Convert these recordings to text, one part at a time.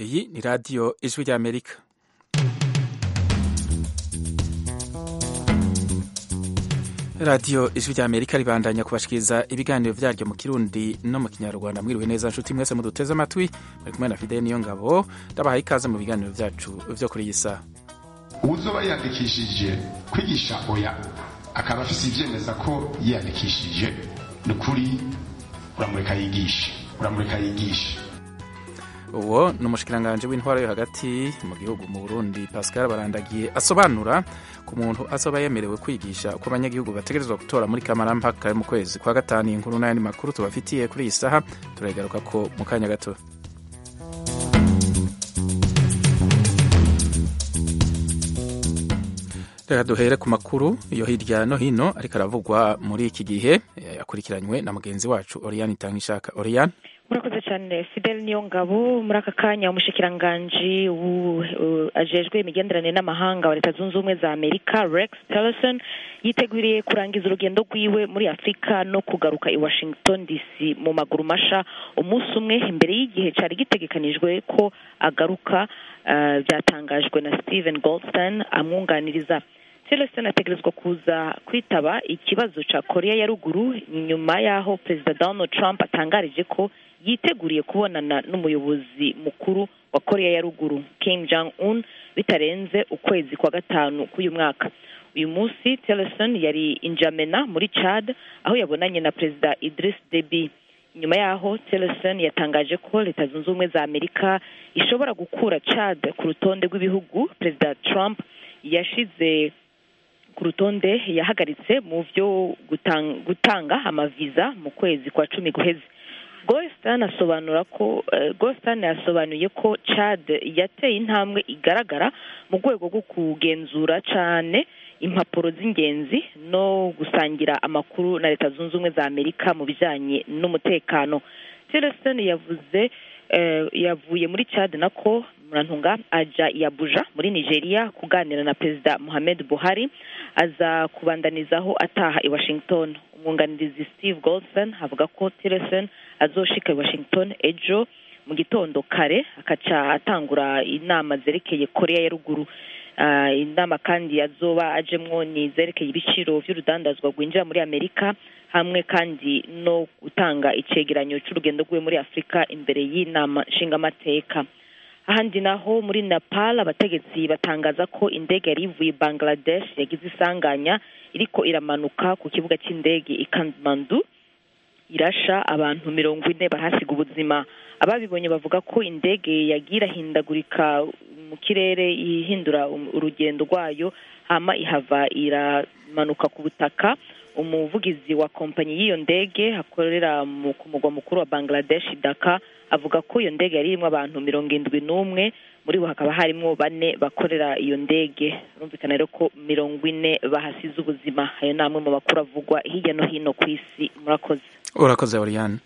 iyi ni radiyo ijwi ry'amerika radiyo ijwi ry'amerika ribandanya kubashikiriza ibiganiro vyaryo mu kirundi no mu kinyarwanda mwiriwe neza nshuti mwese muduteze amatwi muri kumwe na fideli niyo ngabo ndabahaye ikaze mu biganiro vyacu vyo kuri iyi saha uzoba yiyandikishije kwigisha oya akaba afise ivyemeza ko yiyandikishije ni ukuri uramureka yigishe uramureka yigishe uwo ni umushikiranganji w'intwaro yo hagati mu gihugu mu burundi pascal barandagiye asobanura ku muntu azoba yemerewe kwigisha uko abanyagihugu bategerezwa gutora muri kamarampaka mu kwezi kwa gatanu inkuru n'ayandi makuru tubafitiye kuri iyi saha turagaruka ko mu kanya gato reka duhere ku makuru yo hirya no hino ariko aravugwa muri iki gihe yakurikiranywe na mugenzi wacu oriyani itangishaka oriyani murakoze cyane fidel niyo ngabo muri aka kanya umushikiranganji ajejwe imigenderanire n'amahanga wa leta zunze ubumwe za amerika rex tillerson yiteguriye kurangiza urugendo rwiwe muri afurika no kugaruka i washington dc mu maguru masha umunsi umwe imbere y'igihe cyari gitegekanijwe ko agaruka byatangajwe na steven goldstein amwunganiriza tillerson ategerezwa kuza kwitaba ikibazo cya korea ya ruguru nyuma y'aho perezida donald trump atangarije ko yiteguriye kubonana n'umuyobozi mukuru wa korea ya ruguru kim jong un bitarenze ukwezi kwa gatanu k'uyu mwaka uyu munsi tillerson yari injamena muri chad aho yabonanye na perezida idris deby nyuma y'aho tillerson yatangaje ko leta zunze ubumwe za amerika ishobora gukura chad ku rutonde rw'ibihugu perezida trump yashize ku rutonde yahagaritse mu byo gutanga amaviza mu kwezi kwa cumi guheze Goldstein asobanura ko Goldstein yasobanuye ko Chad yateye intambwe igaragara mu rwego rwo kugenzura cyane impapuro z'ingenzi no gusangira amakuru na leta zunze ubumwe za amerika mu bijyanye n'umutekano tillerson yavuze yavuye muri Chad nako murantunga aja yabuja muri nigeria kuganira na perezida mohamed buhari aza kubandanizaho ataha i washington umwunganizi steve goldson avuga ko tillerson azoshika i washington ejo mu gitondo kare akaca atangura inama zerekeye korea ya ruguru uh, inama kandi azoba ajemwo ni zerekeye ibiciro vy'urudandazwa rwinjira muri amerika hamwe kandi no gutanga icegeranyo c'urugendo rwiwe muri afurika imbere y'inama nshingamateka ahandi naho muri nepal abategetsi batangaza ko indege yari ivuye bangladesh yagize isanganya iriko iramanuka ku kibuga cy'indege i kathmandu irasha abantu mirongo ine bahasiga ubuzima ababibonye bavuga ko indege yagiye irahindagurika mu kirere ihindura urugendo rwayo hama ihava iramanuka ku butaka umuvugizi wa kompanyi y'iyo ndege akorera ku mugwa mukuru wa bangladesh daka avuga ko iyo ndege yari irimo abantu mirongo indwi n'umwe muri bo hakaba harimo bane bakorera iyo ndege rumvikana rero ko mirongo ine bahasize ubuzima ayo ni amwe mu makuru avugwa hirya no hino ku isi murakoze urakoze oriyani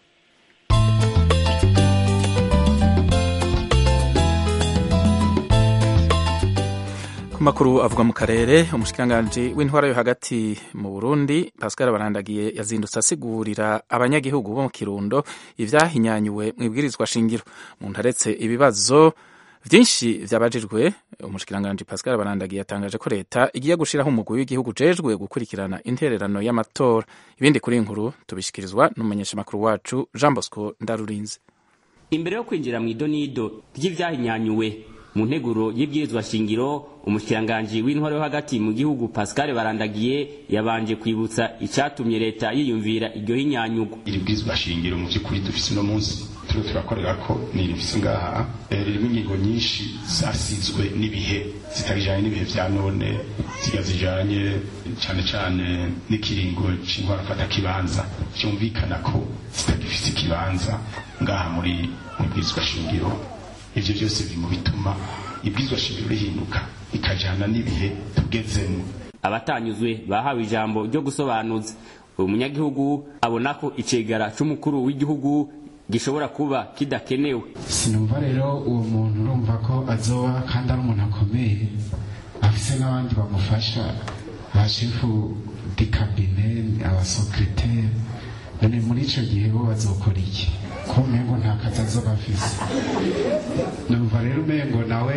ku makuru avuga mu karere umushikiranganji w'intwara yo hagati mu burundi pascal barandagiye yazindutse asigurira abanyagihugu bo mu kirundo ivyahinyanyuwe mu ibwirizwa shingiro umuntu aretse ibibazo vyinshi vyabajijwe umushikiranganji pascal barandagiye yatangaje ko leta igiye gushiraho umugwi w'igihugu ujejwe gukurikirana intererano y'amatora ibindi kuri inkuru tubishikirizwa n'umumenyeshamakuru wacu jean bosco ndarurinze imbere yo kwinjira mu idonido ry'ivyahinyanyuwe mu nteguro y'ibwirizwa shingiro umushikiranganji w'intwaro yo hagati mu gihugu pascal barandagiye yabanje kwibutsa icatumye leta yiyumvira iryo hinyanyugo iri bwirizwa shingiro mu vy'ukuri dufise uno munsi turiho turakorera ko ni rifise ngaha ririmo ingingo nyinshi zasizwe n'ibihe zitabijanye n'ibihe vya none ziga zijanye cane cane n'ikiringo c'intwaro fata kibanza vyumvikana ko zitagifise ikibanza ngaha muri bwirizwa shingiro ivyo byose biri mu bituma ibwirizwa shingiro rihinduka ikajana n'ibihe tugezemo abatanyuzwe bahawe ijambo ryo gusobanuza uyu munyagihugu abona ko icegara c'umukuru w'igihugu gishobora kuba kidakenewe sinumva rero uwo muntu urumva ko azoba kandi ari umuntu akomeye afise n'abandi bamufasha ba shefu di kabine abasekreteri none muri ico gihe bo bazokora iki ko umengo nta kazi azoba afise numva rero umengo nawe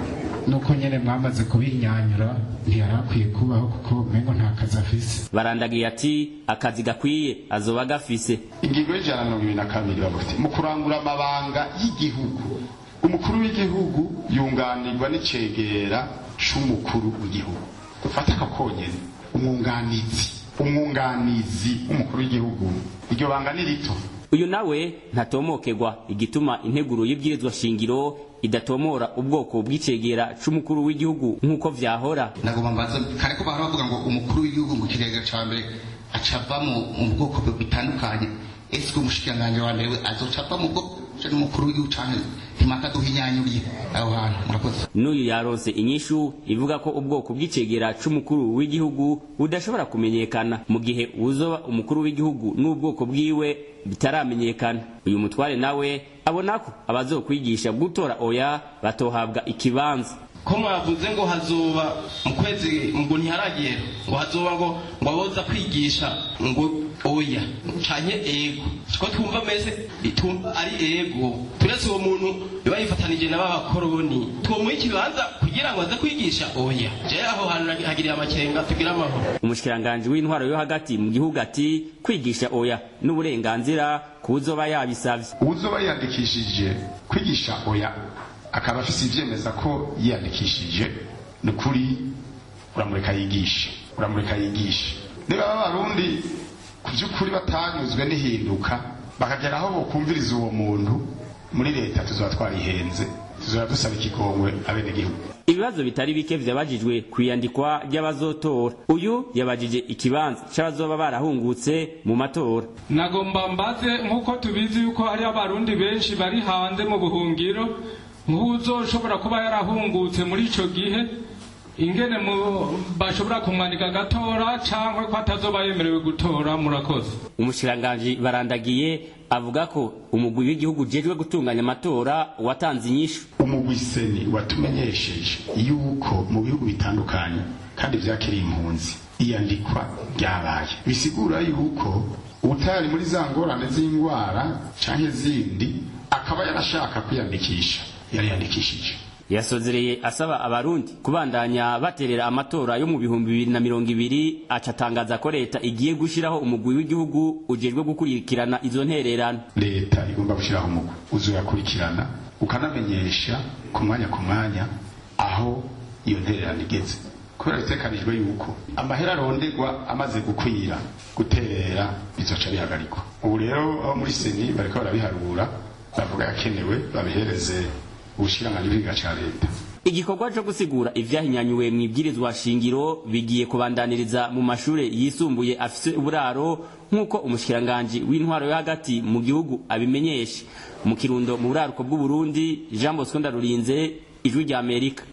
nuko nyene mwamaze kubinyanyura ntiyari akwiye kubaho kuko umengo nta kazi afise barandagiye ati akazi gakwiye azoba agafise ingingo y'ijana na mirongo ibiri na kabiri bavuga ati mu kurangura amabanga y'igihugu umukuru w'igihugu yunganirwa n'icegera c'umukuru w'igihugu dufate aka konyene umwunganizi umwunganizi w'umukuru w'igihugu iryo banga ni rito uyu nawe ntatomokerwa igituma integuro y'ibwirizwa shingiro idatomora ubwoko bw'icegera c'umukuru w'igihugu nk'uko vyahora nagomba mbaza kare ko bahora bavuga ngo umukuru w'igihugu mu kirega ca mbere acava mu mu bwoko bitandukanye ese umushikiranganji wa mbere we azoca ava mu bwoko n'umukuru w'igihugu canke ntimaka duhinyanyuriye aho hantu murakoze n'uyu yaronse inyishu ivuga ko ubwoko bw'icegera c'umukuru w'igihugu budashobora kumenyekana mu gihe uzoba umukuru w'igihugu n'ubwoko bwiwe bitaramenyekana uyu mutware nawe abona ko abazokwigisha gutora oya batohabwa ikibanza ko mwavuze ngo hazoba mu kwezi ngo ntiharagera ngo hazoba ngo ngo aboza kwigisha ngo oya canke ego ko twumva meze itumva ari ego turetse uwo muntu biba yifatanije na b'abakoroni twomuha ikibanza kugira ngo aze kwigisha oya je aho hantu hagiriye amakenga tugira amahoro umushikiranganji w'intwaro yo hagati mu gihugu ati kwigisha oya n'uburenganzira kuzoba yabisavye uwuzoba yiyandikishije kwigisha oya akaba afise ivyemeza ko yiyandikishije ni ukuri uramureka yigishe uramureka yigishe niba b'abarundi ku by'ukuri batanyuzwe n'ihinduka bakagera aho bokumviriza uwo muntu muri leta tuzaba twarihenze tuzaba dusaba ikigongwe abenegihugu ibibazo bitari bike vyabajijwe kwiyandikwa ry'abazotora uyu yabajije ikibanza c'abazoba barahungutse mu matora nagomba mbaze nk'uko tubizi yuko hari abarundi benshi bari hanze mu buhungiro nk'uzoshobora kuba yarahungutse muri ico gihe ingene bashobora kumwandika agatora cyangwa ko atazoba yemerewe gutora murakoze umushikiranganji barandagiye avuga ko umugwi w'igihugu ujejwe gutunganya amatora watanze inyishu umugwi seni watumenyesheje yuko mu bihugu bitandukanye kandi vyakiriye impunzi iyandikwa ryabaye bisigura yuko utari muri za ngorane z'indwara canke zindi akaba yarashaka kwiyandikisha yariyandikishije yasozereye asaba abarundi kubandanya baterera amatora yo mu bihumbi bibiri na mirongo ibiri aca atangaza ko leta igiye gushiraho umugwi w'igihugu ujejwe gukurikirana izo ntererano leta igomba gushyiraho umugwi uzoyakurikirana ukanamenyesha ku mwanya ku mwanya aho iyo ntererano igeze kubera bitekanijwe yuko amahera aronderwa amaze gukwira guterera bizoca bihagarikwa ubu rero abo muri seni bariko barabiharura bavuga yakenewe babihereze ubushikiranganji bw'igihugu ca leta igikorwa co gusigura ivyahinyanyuwe mw'ibwirizwa shingiro bigiye kubandaniriza mu mashure yisumbuye afise uburaro nk'uko umushikiranganji w'intwaro yo hagati mu gihugu abimenyesha mu kirundo mu buraruko bw'uburundi jean bosco ndarurinze ijwi rya amerika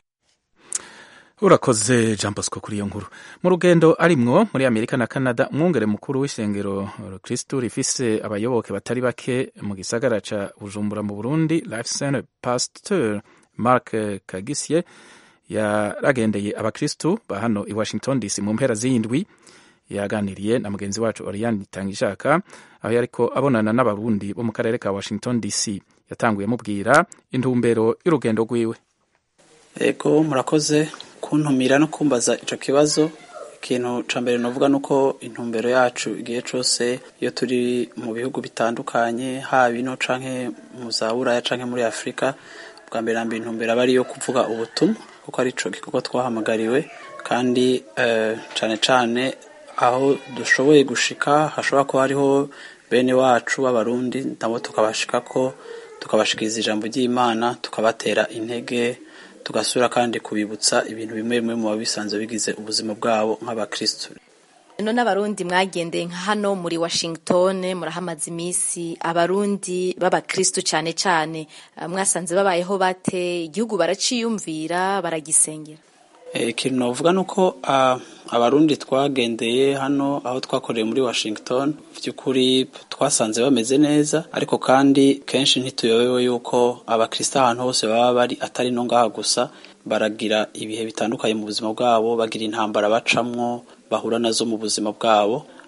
urakoze jean bosco kuri iyo nkuru mu rugendo arimwo muri amerika na canada umwungere mukuru w'isengero kristu rifise abayoboke batari bake mu gisagara ca bujumbura mu burundi life center pasteur mark kagisye yaragendeye abakristu ba hano i washington dc mu mpera z'indwi yaganiriye na mugenzi wacu oriane itangishaka aho yariko abonana n'abarundi bo mu karere ka washington dc yatanguye mubwira intumbero y'urugendo rwiwe ego murakoze kuntumira no kumbaza ico kibazo ikintu ca mbere novuga nuko intumbero yacu igihe cose iyo turi mu bihugu bitandukanye haba ino canke mu za buraya canke muri afurika bwa mbere na mbere intumbero aba ari iyo kuvuga ubutumwa kuko ari ico gikorwa twahamagariwe kandi uh, cane cane aho dushoboye gushika hashobora kuba hariho bene wacu b'abarundi nabo tukabashikako tukabashikiriza ijambo ry'imana tukabatera intege tugasubira kandi kubibutsa ibintu bimwe bimwe mu bisanzwe bigize ubuzima bwabo nk'abakristo none abarundi mwagendeye nka hano muri washington murahamaze iminsi abarundi b'abakristo cyane cyane mwasanze babayeho bate igihugu baraciyumvira baragisengera ikintu navuga ni uko abarundi twagendeye hano aho twakoreye muri washington by'ukuri twasanze bameze neza ariko kandi kenshi ntituyobewe yuko abakristo ahantu hose baba bari atari no ngaha gusa baragira ibihe bitandukanye mu buzima bwabo bagira intambara bacamwo bahura nazo mu buzima bwabo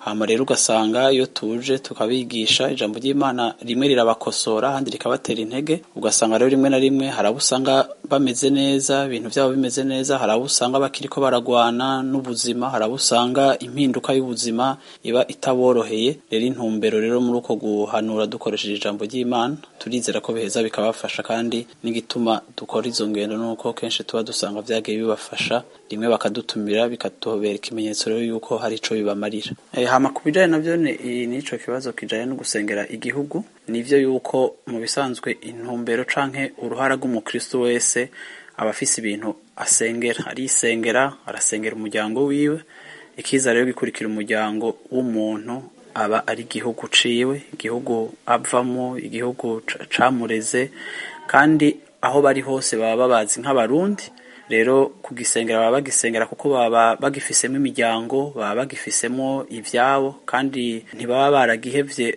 hama rero ugasanga iyo tuje tukabigisha ijambo ry'imana rimwe rirabakosora ahandi rikabatera intege ugasanga rero rimwe na rimwe hari abo usanga bameze neza ibintu byabo bimeze neza hari abo usanga bakiriko baragwana n'ubuzima hari abo usanga impinduka y'ubuzima iba itaboroheye rero intumbero rero muri uko guhanura dukoresheje ijambo ry'imana turizera ko biheza bikabafasha kandi n'igituma dukora izo ngendo nuko kenshi tuba dusanga byagiye bibafasha rimwe bakadutumira bikatubera ikimenyetso rero yuko hari ico bibamarira e, hama ku bijanye navyo n'ico kibazo kijanye no gusengera igihugu nivyo yuko mu bisanzwe intumbero canke uruhara rw'umukristo wese aba afise ibintu asengera arisengera arasengera umuryango wiwe ikiza rero gikurikira umuryango w'umuntu aba ari igihugu ciwe igihugu avamo igihugu camureze kandi aho bari hose baba babazi nk'abarundi rero kugisengera baba bagisengera kuko baba bagifisemo imiryango baba bagifisemo ivyabo kandi ntibaba baragihevye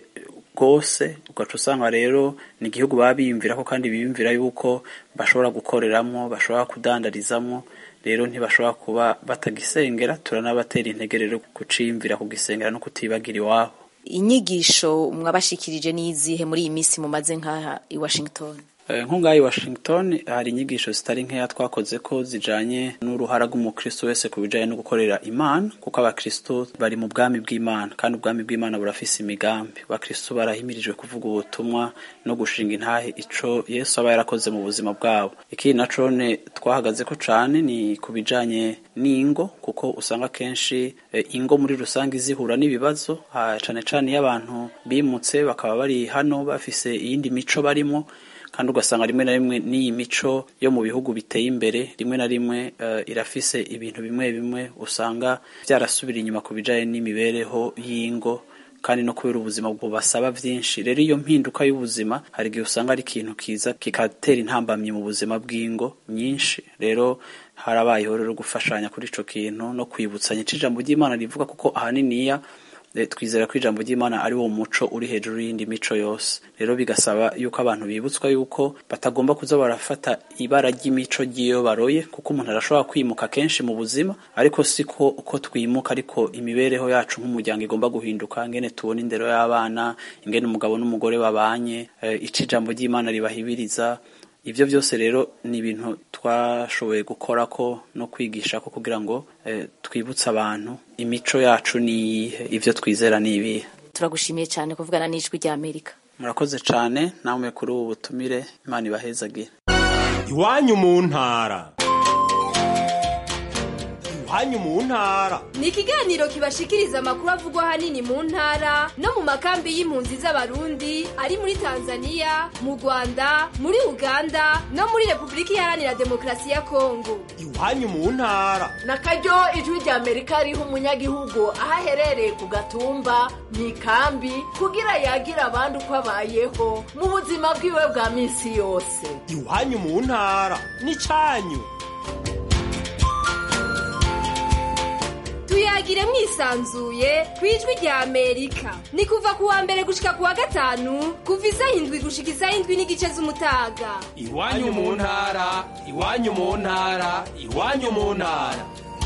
rwose ugaca usanga rero ni igihugu baba biyumvirako kandi biyumvira yuko bashobora gukoreramo bashobora kudandarizamo rero ntibashobora kuba batagisengera turanabatera intege rero kuciyumvira kugisengera no kutibagira iwabo inyigisho mwabashikirije n'izihe muri iyi minsi mumaze nk'aha i washington nk'ungaha i washington hari inyigisho zitari nkeya twakoze ko zijanye n'uruhara rw'umukristo wese ku bijanye no gukorera imana kuko abakristo bari mu bwami bw'imana kandi ubwami bw'imana burafise imigambi abakristo barahimirijwe kuvuga ubutumwa no gushinga intahe ico yesu aba yarakoze mu buzima bwabo ikindi na cone twahagaze ko cane ni ku bijanye n'ingo kuko usanga kenshi e, ingo muri rusange zihura n'ibibazo cane cane iyo abantu bimutse bakaba bari hano bafise iyindi mico barimo kandi ugasanga rimwe na rimwe n'iyi mico yo mu bihugu biteye imbere rimwe na rimwe uh, irafise ibintu bimwe bimwe usanga byarasubira inyuma ku bijanye n'imibereho y'ingo kandi no kubera ubuzima bubasaba byinshi rero iyo mpinduka y'ubuzima hari igihe usanga ari ikintu kiza kikatera intambamyi mu buzima bw'ingo nyinshi rero harabayeho rero gufashanya kuri ico kintu no kwibutsanya ijambo ry'imana rivuga kuko ahaniniya twizera ko ijambo ry'imana ari wo muco uri hejuru y'indi mico yose rero bigasaba yuko abantu bibutswa yuko batagomba kuza barafata ibara ry'imico ry'iyo baroye kuko umuntu arashobora kwimuka kenshi mu buzima ariko siko uko twimuka ariko imibereho yacu nk'umuryango igomba guhinduka ngene tubona indero y'abana ingene umugabo n'umugore babanye ico ijambo ry'imana ribahibiriza ibyo byose rero ni ibintu twashoboye gukora ko no kwigisha ko kugira ngo eh, twibutse abantu imico yacu ni iyihe ibyo twizera ni ibihe turagushimiye cyane kuvugana n'ijwi rya amerika murakoze cyane namwe kuri ubu butumire imana ibahezagire iwanyu mu ntara iwanyu mu ntara ni ikiganiro kibashikiriza amakuru avugwa ahanini mu ntara no mu makambi y'impunzi z'abarundi ari muri tanzania mu rwanda muri uganda no muri repubulika iharanira demokarasi ya kongo iwanyu mu ntara na karyo ijwi rya amerika riha umunyagihugu aho aherereye ku gatumba mu ikambi kugira yagira abandi uko abayeho mu buzima bwiwe bwa minsi yose iwanyu mu ntara ni cyanyu tuyagire mwisanzuye ku ijwi rya amerika ni kuva ku wa mbere gushika ku wa gatanu kuva isaha indwi gushika isaha indwi n'igice z'umutaga iwanyu mu ntara iwanyu mu ntara iwanyu mu ntara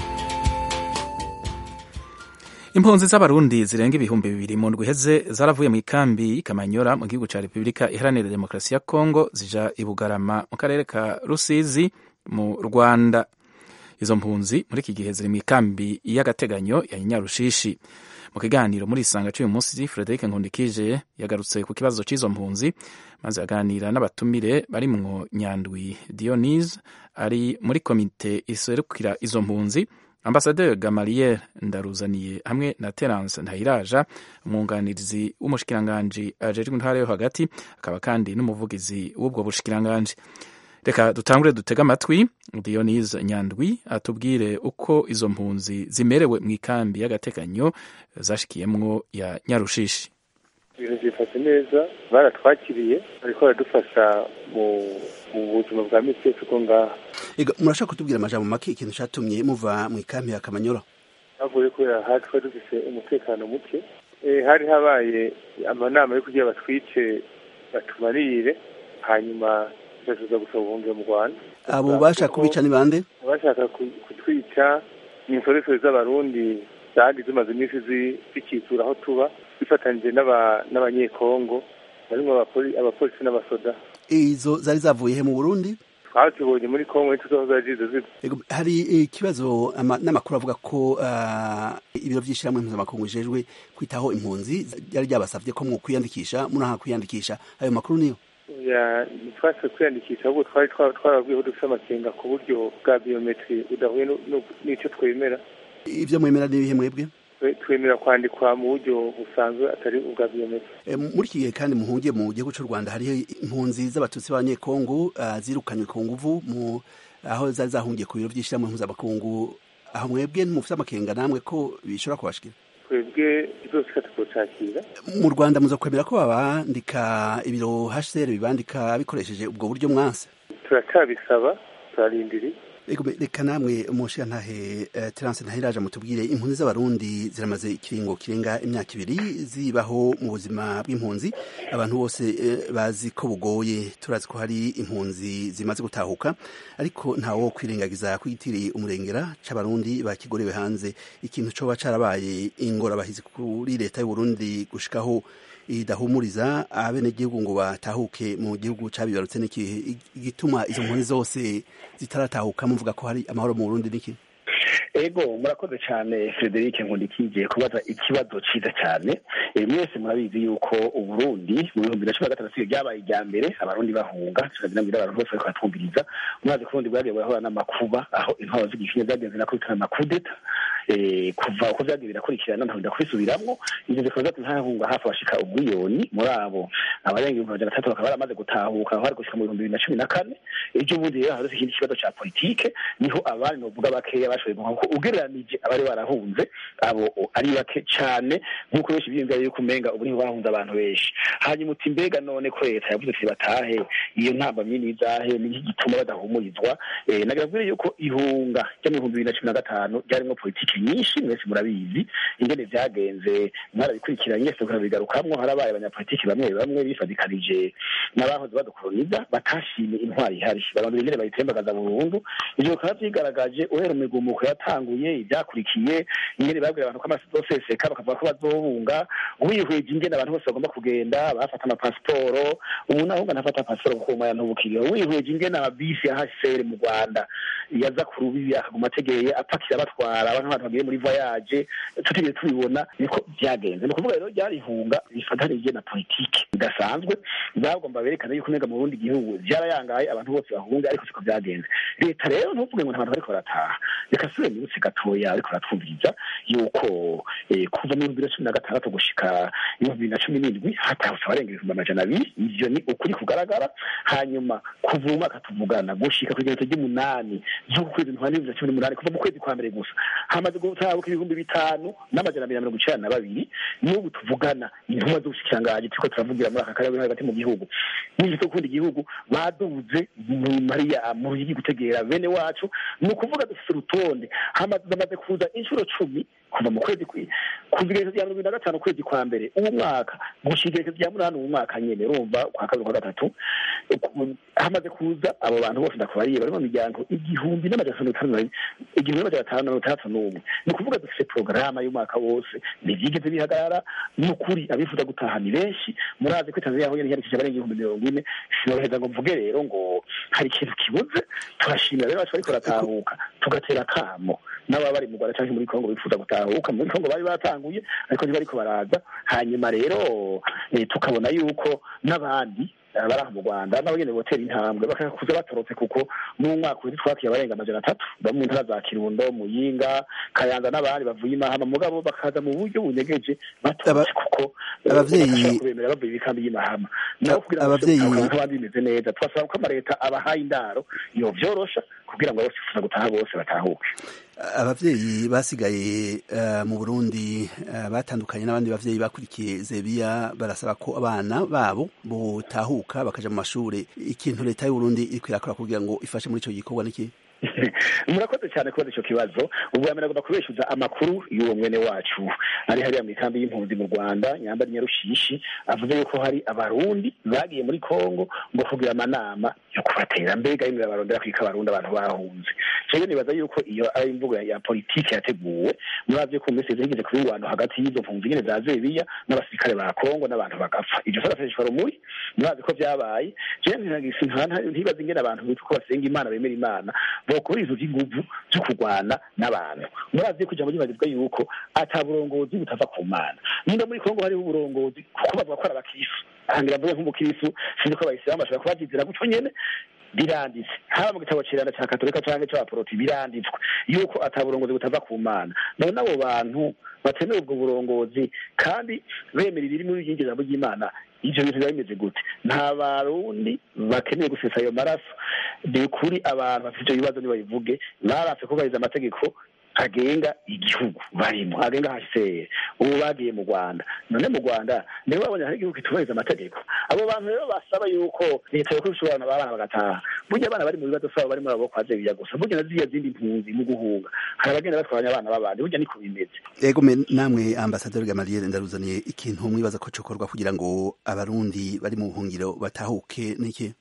impunzi z'abarundi zirenga ibihumbi bibiri mu ndwi iheze zaravuye mu ikambi y'Ikamanyora mu gihugu ca Repubulika Iharanira Demokarasi ya Kongo zija i Bugarama mu karere ka Rusizi mu Rwanda izo mpunzi muri iki gihe ziri mu ikambi y'agateganyo ya Nyarushishi mu kiganiro muri isanga cy'uyu munsi Frederic Nkundikije yagarutse ku kibazo cy'izo mpunzi maze aganira n'abatumire barimwo Nyandwi Dionise ari muri komite iserukira izo mpunzi Ambasaderi Gamaliel Ndaruzaniye hamwe na Terence Ntayiraja umwunganirizi w'umushikiranganji ajejwe intara yo hagati akaba kandi n'umuvugizi w'ubwo bushikiranganji reka dutangure dutege amatwi Dionise Nyandwi atubwire uko izo mpunzi zimerewe mu ikambi y'agateganyo zashikiyemwo ya Nyarushishi ibintu byifashe neza baratwakiriye bariko baradufasha mu buzima bwa misi yose uko ngaha murashaka kutubwira amajambo make ikintu catumye muva mu ikambi ya Kamanyola havuye kubera hari twari dufise umutekano muke hari habaye amanama yo kugira batwice batumarire hanyuma tuza gusaba ubuhungiro mu rwanda abo bashaka kubica ni bande abashaka kutwica ni insoresore z'abarundi zari zimaze iminsi zikitsura aho tuba bifatanyije n'abanyekongo barimo abapolisi n'abasoda izo zari zavuye he mu burundi twazibonye muri kongo ntituzi zari zize hari ikibazo n'amakuru avuga ko ibiro by'ishyirahamwe mpuzamakungu bijejwe kwitaho impunzi ryari ryabasabye ko mwokwiyandikisha munaha kwiyandikisha ayo makuru niyo ntitwase kwiyandikisha ahubwo twari twarabwiyeho dufite amakenga ku buryo bwa biyometiri budahuye n'icyo twemera ibyo mwemera ni ibihe mwebwe twemera kwandikwa mu buryo busanzwe atari ubwa biyometiri muri iki gihe kandi muhungiye mu gihugu cy'u rwanda hariho impunzi z'abatutsi b'abanyekongo zirukanywe ku nguvu mu aho zari zahungiye ku biro by'ishyirahamwe mpuzamakungu aho mwebwe ntimufite amakenga namwe ko bishobora kubashikira twebwe byose tukacakira mu rwanda muza kwemera ko babandika ibiro hcr bibandika bikoresheje ubwo buryo mwanse turacyabisaba turarindiriye reka namwe umushirantahe terance ntahiraje mutubwire impunzi z'abarundi ziramaze ikiringo kirenga imyaka ibiri zibaho mu buzima bw'impunzi abantu bose bazi ko bugoye turazi ko hari impunzi zimaze gutahuka ariko ntawo kwirengagiza kwitiriye umurengera c'abarundi bakigorewe hanze ikintu coba carabaye ingorabahizi kuri leta y'uburundi gushikaho idahumuriza abenegihugu ngo batahuke mu gihugu cabibarutse n'ikihe igituma izo mpunzi zose zitaratahuka muvuga ko hari amahoro mu Burundi niki ego murakoze cyane Frederic Nkundikije kubaza ikibazo cyiza cyane mwese murabizi yuko uburundi mu bihumbi bibiri na cumi na gatandatu ryabaye irya mbere abarundi bahunga tukagira abantu bose bariko baratwumviriza mwazi ko uburundi bwagiye burahura n'amakuba aho intwaro z'igishinya zagenze nakubitana amakudeta kuva uko vyagiye birakurikirana ntaho ndakubisubiramwo ivyo bikaba vyatumye hahunga hafi abashika umuliyoni muri abo abarenga ibihumbi amajana atatu bakaba baramaze gutahuka aho hari gushika mu bihumbi bibiri na cumi na kane ejo bundi rero hadutse ikindi kibazo ca politike niho abandi novuga bakeya bashoboye guhaha kuko ugereranije abari barahunze abo ari bake cane nk'uko benshi biyumvira yuko umenga ubu niho bahunze abantu benshi hanyuma uti mbega none ko leta yavuze ati batahe iyo ntambamyi n'izahe niki gituma badahumurizwa nagira mbwire yuko ihunga ryo mu bihumbi bibiri na cumi na gatanu ryarimwo politike nyinshi mwese murabizi ingene vyagenze mwarabikurikiranye mwese murabigarukamwo harabaye abanyapolitiki bamwe bamwe bifadikanije n'abahoze badukoloniza batashimye intwari ihari barondera ingene bayitembagaza burundu ivyo bikaba vyigaragaje uhera mu migumuko yatanguye ivyakurikiye ingene babwira abantu ko amasi azoseseka bakavuga ko bazohunga wihweje ingene abantu bose bagomba kugenda bafata amapasiporo umuntu ahunga ntafata pasiporo kuko umwanya ntubukiriho wihweje ingene amabisi ya hcr mu rwanda yaza ku rubibi akaguma ategeye apakira batwara abantu abantu bagiye muri voyage tutigeze tubibona niko vyagenze ni ukuvuga rero ryarihunga bifatanije na politike bidasanzwe bagomba berekana yuko umenga mu burundi gihugu vyarayangaye abantu bose bahunga ariko siko vyagenze leta rero ntuvuge ngo ntabantu bariko barataha reka sube minsi gatoya ariko baratwumviriza yuko kuva mu bihumbi na cumi na gatandatu gushika ibihumbi bibiri na cumi n'indwi hatahutse abarenga ibihumbi amajana abiri ivyo ni ukuri kugaragara hanyuma kuva mu mwaka tuvugana gushika ku igenekerezo ry'umunani z'uku kwezi ntwari bibiri na cumi n'umunani kuva mu kwezi kwa mbere gusa hamaze gutabuka ibihumbi bitanu n'amajana abiri na mirongo icenda na babiri n'ubu tuvugana intumwa z'ubushikiranganji turiko turavugira muri aka karere hagati mu gihugu n'ivyo gukunda igihugu baduze mu mariya mu ruyigi gutegera bene wacu ni ukuvuga dufise urutonde bamaze kuza inshuro cumi kuva mu kwezi kuva igerekezo rya mirongo na gatanu ukwezi kwa mbere uwo mwaka gushika igerekezo rya munani uwo mwaka nyene urumva kwa kabiri kwa gatatu hamaze kuza abo bantu bose ndakubariye bari mu miryango igihumbi n'amajana atanu igihumbi n'amajana atanu na mirongo itandatu n'umwe ni ukuvuga dufise porogaramu y'umwaka wose ntivyigeze bihagarara ni ukuri abifuza gutaha ni benshi murazi ko tanzania yahuye n'iyandikisha abarenga ibihumbi mirongo ine sinoroheza ngo mvuge rero ngo hari ikintu kibuze turashimira rero bacu bariko baratahuka tugatera akamo n'ababa bari mu rwanda canke muri kongo bifuza gutahuka muri kongo bari batanguye ariko ntibariko baraza hanyuma rero tukabona yuko n'abandi baraha mu rwanda nabo nyene botera intambwe bakakuza batorotse kuko mu mwaka uheze twakiye abarenga amajana atatu baba mu ntara za kirundo muyinga kayanza n'abandi bavuye imahama mugabo bakaza mu buryo bunyegeje batorotse kuko abavyeyi kubemera bavuye ibikambi y'imahama nabo kugira ngo nk'abandi bimeze neza twasaba ko amaleta abahaye indaro yovyorosha kugira ngo abasifuza gutaha bose batahuke abavyeyi basigaye uh, mu Burundi uh, batandukanye n'abandi bavyeyi bakurikiye Zebiya barasaba ko abana babo botahuka bakaja mu mashure ikintu leta y'u Burundi iriko irakora kugira ngo ifashe muri ico gikorwa niki murakoze cyane kubaza icyo kibazo ubwa mbere agomba kubeshyuza amakuru y'uwo mwene wacu ari hariya mu ikambi y'impunzi mu rwanda nyambari nyarushishi avuze yuko hari abarundi bagiye muri kongo ngo kugira amanama yo kubatera mbega yimwe barondera kwika abarundi abantu bahunze jewe nibaza yuko iyo ari imvugo ya, ya politiki yateguwe muravye ko mbese zigeze kuba ingwano hagati y'izo mpunzi nyene za zebiya n'abasirikare ba kongo n'abantu bagapfa ivyo sarafeshwa rumuri murazi ko vyabaye jewe ntagisi ntibaza ingene abantu bitwa ko basenga imana bemera imana bokora izo vy'inguvu vyo kurwana n'abantu murazi ko ijambo ryibagizwa yuko ata burongozi butava ku mana nimba muri kongo hariho uburongozi kuko bavuga ko ari abakristo ahangira mvuge nk'umukristo sinzi ko abayisilamu bashobora kuba bavyizera gutyo nyene biranditse haba mu gitabo ciranda ca katolika canke c'abaporoti biranditswe yuko ata burongozi butava ku mana none abo bantu batemera ubwo burongozi kandi bemera ibiri muri iryo jambo ry'imana ivyo bintu biba bimeze gute nta barundi bakeneye gusesa ayo maraso ni ukuri abantu bafite ivyo bibazo nibabivuge baratse kubahiriza amategeko agenga igihugu barimo agenga hcr ubu bagiye mu rwanda none mu rwanda nibo babonye hari igihugu kitubahiriza amategeko abo bantu rero basaba yuko leta yo kubisha abana babana bagataha burya abana bari mu bibazo saba bari muri abo kwa zebiya gusa burya na ziriya zindi mpunzi mu guhunga hari abagenda batwanya abana b'abandi burya niko bimeze ego me namwe ambasaderi gamaliel ndaruzaniye ikintu mwibaza ko cokorwa kugira ngo abarundi bari mu buhungiro batahuke niki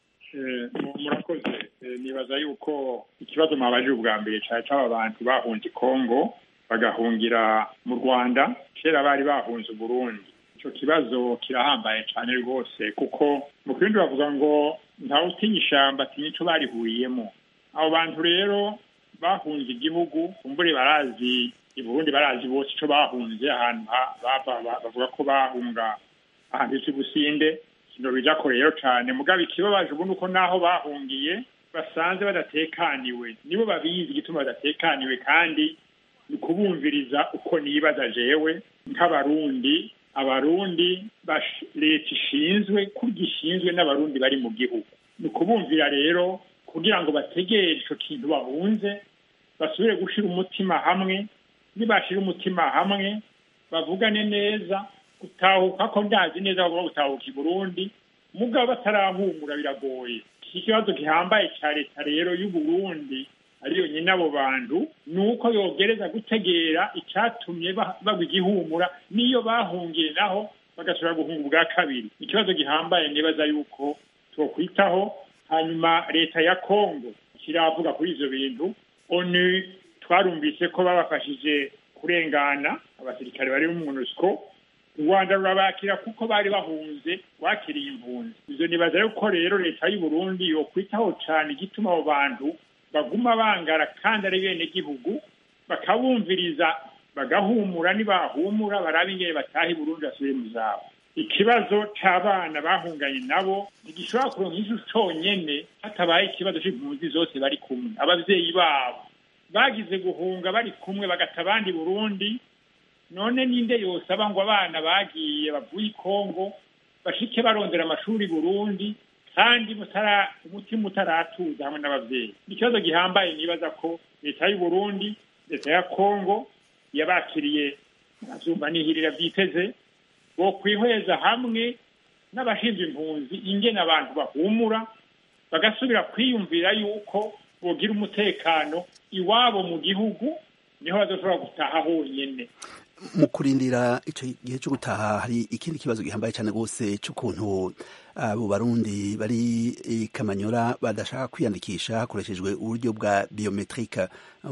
murakoze nibaza yuko ikibazo mwabajije ubwa mbere cyane cy'aba bantu bahunze kongo bagahungira mu rwanda kera bari bahunze uburundi icyo kibazo kirahambaye cyane rwose kuko mu kindi bavuga ngo ntawe utinya ishyamba atinya icyo barihuriyemo abo bantu rero bahunze igihugu kumbure barazi i burundi barazi bose icyo bahunze ahantu bavuga ko bahunga ahantu hisi businde kino bija ko rero cyane mugabo ikibabaje ubu nuko naho bahungiye basanze badatekaniwe nibo babizi igituma badatekaniwe kandi ni ukubumviriza uko nibaza jewe nk'abarundi abarundi leta ishinzwe kurya ishinzwe n'abarundi bari mu gihugu ni ukubumvira rero kugira ngo bategere ico kintu bahunze basubire gushira umutima hamwe nibashira umutima hamwe bavugane neza gutahuka ko ndazi neza bavuga gutahuka i burundi mugabo batarahumura biragoye iki kibazo gihambaye cya leta rero y'uburundi ariyo nyine abo bantu ni uko yogereza gutegera icyatumye bagwa igihumura n'iyo bahungiye naho bagashobora guhunga ubwa kabiri ikibazo gihambaye nibaza yuko twokwitaho hanyuma leta ya kongo kiravuga kuri ivyo bintu onu twarumvise ko babafashije kurengana abasirikare bari mu monusco u rwanda rurabakira kuko bari bahunze wakiriye impunzi ivyo nibaza yuko rero leta y'uburundi yokwitaho cane igituma abo bantu baguma bangara kandi ari bene gihugu bakabumviriza bagahumura nibahumura barabe ingene bataha i burundi basubire mu zabo ikibazo c'abana bahunganye nabo ntigishobora kuronka ijo conyene hatabaye ikibazo c'impunzi zose bari kumwe abavyeyi babo bagize guhunga bari kumwe bagata abandi burundi none ninde yosaba ngo abana bagiye bavuye i kongo bashike barondera amashuri burundi kandi mutara umutima utaratuza hamwe n'abavyeyi ikibazo gihambaye nibaza ko leta y'uburundi leta ya kongo yabakiriye avyumva nihirira vyiteze bokwihweza hamwe n'abashinzwe impunzi ingene abantu bahumura bagasubira kwiyumvira yuko bogira umutekano iwabo mu gihugu niho bazoshobora gutaha honyene mu kurindira ico gihe cyo gutaha hari ikindi kibazo gihambaye cyane rwose cy'ukuntu abo barundi bari kamanyora badashaka kwiyandikisha hakoreshejwe uburyo bwa biometrike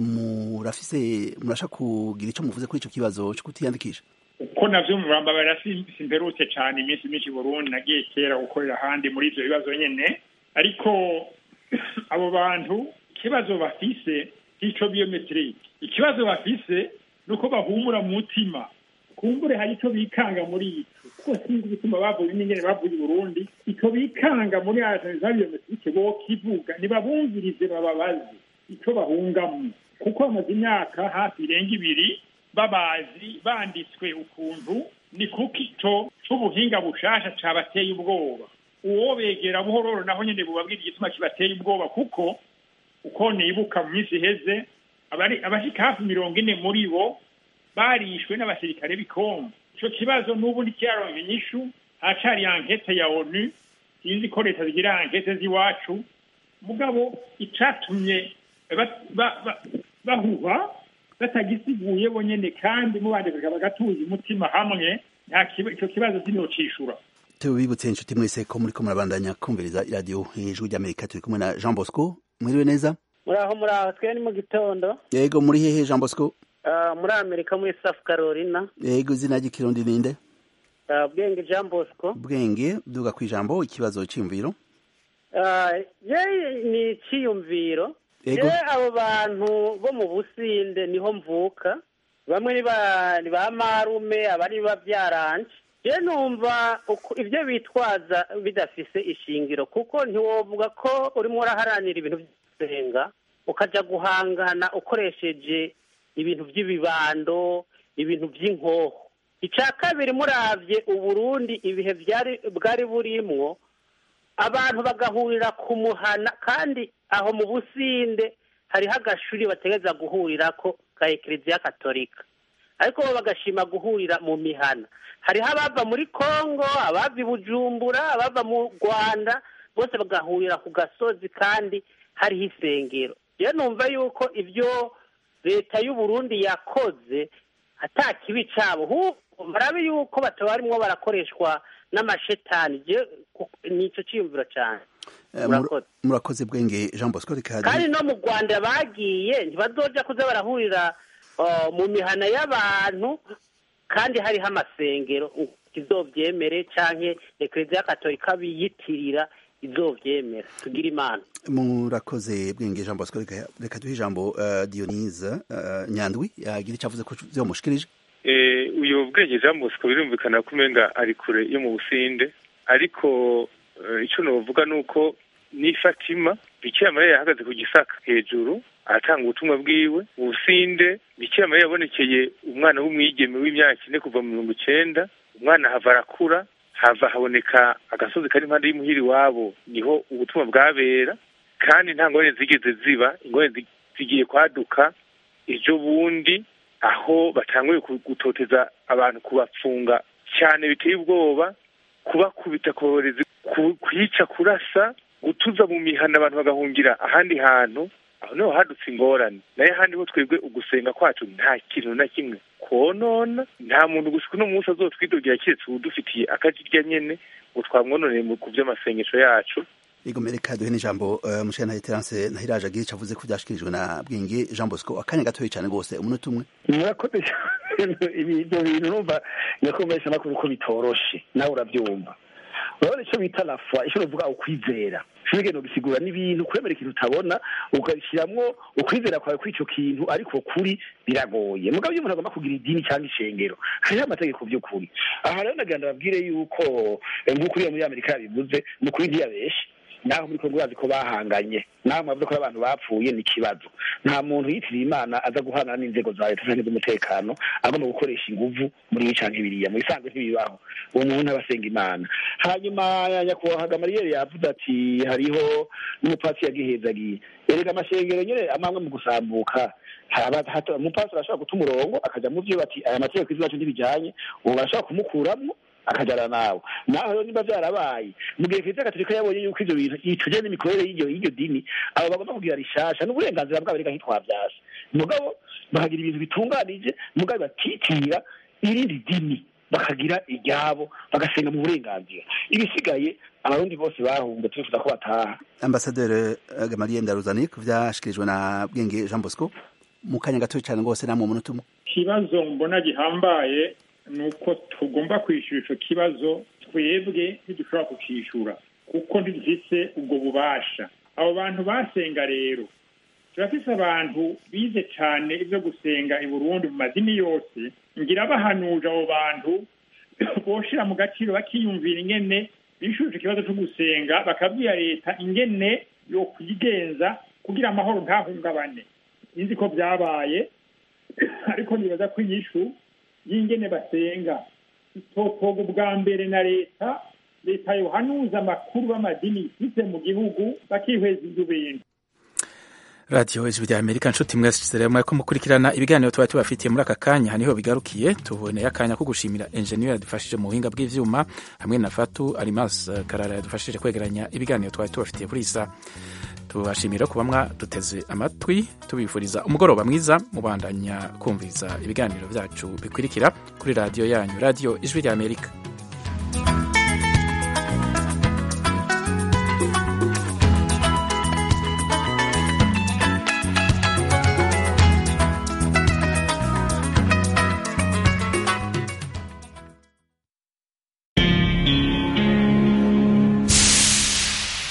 murafise murashaka kugira icyo muvuze kuri ico kibazo cyo kutiyandikisha uko navyo murambabara simperutse cane iminsi myinshi burundi nagiye kera gukorera ahandi muri ivyo bibazo nyene ariko abo bantu ikibazo bafise ico biometrike ikibazo bafise nuko bahumura mu mutima kumbure hari ico bikanga muri ico kuko sinzi igituma bavuye n'ingene bavuye i burundi ico bikanga muri za biometrike bokivuga ntibabumvirize bababaze ico bahungamwo kuko bamaze imyaka hafi irenga ibiri babazi banditswe ukuntu ni kuko ico c'ubuhinga bushasha cabateye ubwoba uwo begera buhororo naho nyene bubabwira igituma kibateye ubwoba kuko uko nibuka mu minsi iheze abashika hafi mirongo ine muri bo barishwe n'abasirikare b'ikongo ico kibazo n'ubu ntikiraronka inyishu haracari ankete ya onu sinzi ko leta zigira ankete z'iwacu mugabo icatumye ba- ba- ba- bahuha batagisiguye bonyene kandi mubandika bagatuza umutima hamwe nta kiba- ico kibazo sinocishura tubibutse inshuti mwese ko muri ko murabandanya kumviriza iradiyo ijwi ry'amerika turi kumwe na jean bosco mwiriwe neza muraho muraho twe ni mu gitondo yego muri hehe jean bosco Ah, muri amerika muri south carolina yego izina ry'ikirundi ninde Ah, bwenge jean bosco bwenge duga ku ijambo ikibazo cyiyumviro Ah, ye ni icyiyumviro Yego. ye abo bantu bo mu businde niho mvuka bamwe ni ba ni ba marume abari babyaranje je numva uko- ibyo bitwaza bidafise ishingiro kuko ntiwovuga ko urimo uraharanira ibintu by'usenga ukaja guhangana ukoresheje ibintu by'ibibando ibintu by'inkoho icya kabiri muravye uburundi ibihe byari bwari burimwo abantu bagahurira ku muhana kandi aho mu businde hariho agashuri bategereza guhurirako ka ekleziya katolika ariko bo bagashima guhurira mu mihana hariho abava muri kongo abava i bujumbura abava mu rwanda bose bagahurira ku gasozi kandi hariho isengero rero numva yuko ibyo leta y'uburundi yakoze ata kibi cabo ahubwo barabe yuko bataba barimwo barakoreshwa n'amashetani je ku- nico ciyumviro cane Eh, mur- Murakoze. murakoze bwenge jean bosco reka kandi no mu rwanda bagiye ntibazoja kuza barahurira uh, mu mihana y'abantu kandi hariho amasengero izovyemere canke ekleziya katolika biyitirira izovyemera tugira imana murakoze bwenge jean bosco reka reka duhe ijambo uh, dionise uh, nyandwi yagira icyo avuze ko vyomushikirije Eh, uyu bwenge jean bosco birumvikana ko umenga ari kure yo mu businde ariko eh, ico novuga ni uko ni fatima bikira mariya yahagaze ku gisaka hejuru aratanga ubutumwa bwiwe mu businde bikira mariya yabonekeye umwana w'umwigeme w'imyaka ine kuva mu mirongo icenda umwana hava arakura hava haboneka agasozi kari impande y'imuhiri wabo niho ubutumwa bwabera kandi nta ngorane zigeze ziba ingorane zi- zigiye kwaduka ejo bundi aho batanguye ku- gutoteza abantu kubapfunga cyane biteye ubwoba kubakubita kubaborezi ku- kwica kurasa gutuza mu mihana abantu bagahungira ahandi hantu aho niho hadutse ingorane nayo ahandi ho twebwe ugusenga kwacu nta kintu na kimwe konona nta muntu gusa uno munsi azotwidogera keretse udufitiye akajirya nyene ngo twamwononeye mu- ku vy'amasengesho yacu Igomere reka duhe n'ijambo uh, mushana Terence Ntahiraje agira icyo avuze ko byashikirijwe na bwenge Jean Bosco akanya gatoya cyane rwose umunota umwe murakoze cyane ibi- ibyo bintu numva nyakumvesha makuru ko bitoroshe nawe urabyumva urabona icyo bita lafwa icyo bavuga ukwizera shobora gusigura n'ibintu kwemera ikintu utabona ugashyiramo ukwizera kwawe kuri icyo kintu ariko kuri biragoye mugabo iyo umuntu agomba kugira idini cyangwa ishengero hariho amategeko by'ukuri aha rero nagira ndababwire yuko eh, nk'uko uriya muri amerika yabivuze ni ukuri ntiyabeshe naho muri kongo bazi ko bahanganye naho mwavuze ko abantu bapfuye ni ikibazo nta muntu yitiriye imana aza guhana n'inzego za leta cyangwa iz'umutekano agomba gukoresha inguvu muri ibi canke biriya mu bisanzwe ntibibaho uwo muntu aba asenga imana hanyuma nyakubahwa gamariyeri yavuze ati hariho n'umupasi yagihezagiye erega amashengero nyene amamwe mu gusambuka haba- hato- umupasi arashobora guta umurongo akaja mu vyo bati aya mategeko izi bacu ntibijanye ubu barashobora kumukuramwo akajana nawe naho rero niba byarabaye mu gihe kiliziya gatolika yabonye yuko ivyo bintu ituje n'imikorere y'iryo y'iryo dini abo bagomba kugira rishasha n'uburenganzira bwabo reka ntitwavyasha mugabo bakagira ibintu bitunganije mugabo batitira irindi dini bakagira iryabo bagasenga mu burenganzira ibisigaye abarundi bose bahunze turifuza ko bataha Ambassadeur uh, Gamaliel Ndaruzani ku byashikirijwe na bwenge Jean Bosco mu kanya gatoya cyane rwose namwe umunota umwe ikibazo mbona gihambaye ni uko tugomba kwishyura icyo kibazo twebwe ntidushobora kukishyura kuko ntidufite ubwo bubasha abo bantu basenga rero turafise abantu bize cyane ibyo gusenga i burundi mu madini yose ngira bahanuje abo bantu boshira mu gaciro bakiyumvira ingene bishuje ikibazo cyo gusenga bakabwira leta ingene yo kuyigenza kugira amahoro ntahungabane sinzi ko byabaye ariko nibaza ko inyishu y'ingene basenga itotoga ubwa mbere na leta leta yohanuza amakuru b'amadini ifite mu gihugu bakihweza ibyo bintu radiyo ijwi rya amerika nshuti mwese rero mwariko mukurikirana ibiganiro tuba tubafitiye muri aka kanya aha niho bigarukiye tuboneye akanya ko gushimira enjeniyeri yadufashije mu buhinga bw'ivyuma hamwe na fatu alimas karara yadufashije kwegeranya ibiganiro twari tubafitiye kuri isa tubashimira kuba mwaduteze amatwi tubifuriza umugoroba mwiza mubandanya kumviza ibiganiro byacu bikurikira kuri radiyo yanyu radiyo ijwi ry'amerika